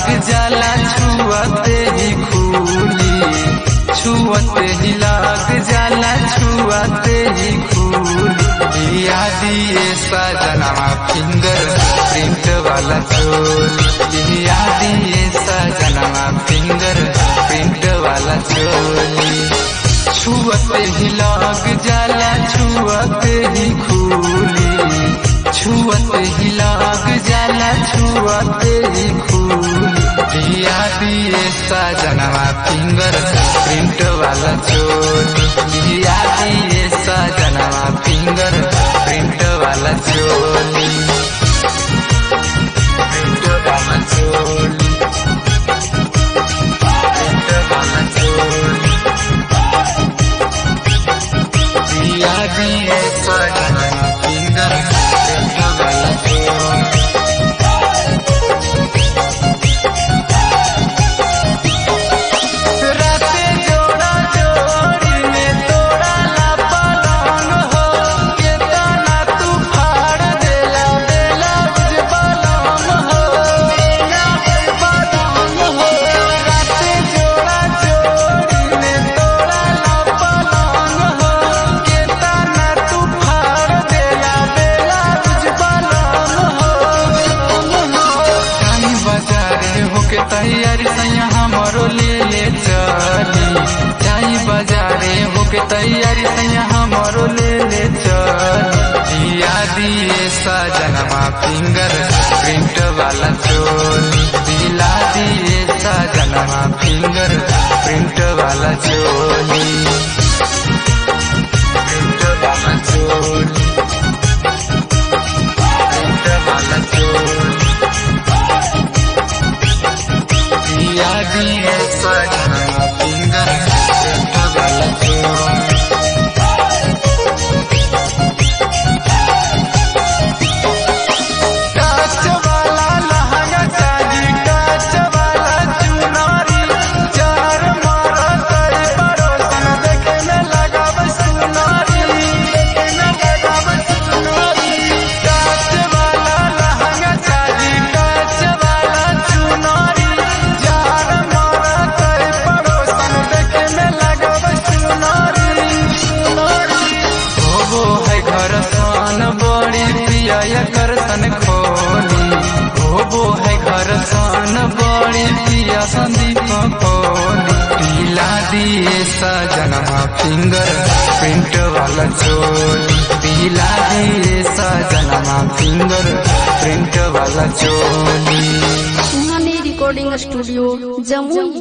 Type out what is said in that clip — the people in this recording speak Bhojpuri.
जाला छुअते ही खूली छुअते ही लाग जाला छुअते ही खूली दिया दिए सजनवा फिंगर प्रिंट वाला चोल दिया दिए सजनवा फिंगर प्रिंट वाला चोली छुअते ही लाग जाला छुअते ही खूली छुअते ही लाग जाला छुअते ही खूली दिया दिए सजनवा फिंगर प्रिंट वाला चोली दिया दिए सजनवा फिंगर प्रिंट वाला चोली प्रिंट वाला चोली प्रिंट वाला चोली दिया दिए सजनवा फिंगर प्रिंट वाला चोली राते जोड़ा जोड़ी में तोड़ा ला पलंग हो के तना तू फाड़ देला बेला बुझ पलंग हो बेला बुझ पलंग हो राते जोड़ा जोड़ी में तोड़ा ला पलंग हो के तना तू फाड़ देला बेला बुझ पलंग हो जानी बाजारे होके तैयारी सैया हमरो ले ले चली जाई बाजारे होके तैयारी सैया हमरो ले ले चली दिया दिए सजनमा फिंगर प्रिंट वाला चोली दिला दिए सजनमा फिंगर प्रिंट वाला चोली प्रिंट वाला चोली प्रिंट वाला चोली दिया दिए सजना फिंगर प्रिंट वाला चोली काच वाला लहंगा चाही काच वाला चुनारी चार मारा करे पड़ोसन देखे में लगाव सुनारी देखे में लगाव सुनारी काच वाला लहंगा चाही काच वाला चुनारी चार मारा करे पड़ोसन देखे में लगाव सुनारी सुनारी होबो है घर सन बड़ी प्रिय कर सन खोली होबो है घर सन बड़ी प्रिय संदीप खोली पीला दिए सजनमा फिंगर प्रिंट वाला चोली पीला दिए सजनमा फिंगर प्रिंट वाला चोली सुहानी रिकॉर्डिंग स्टूडियो जमुई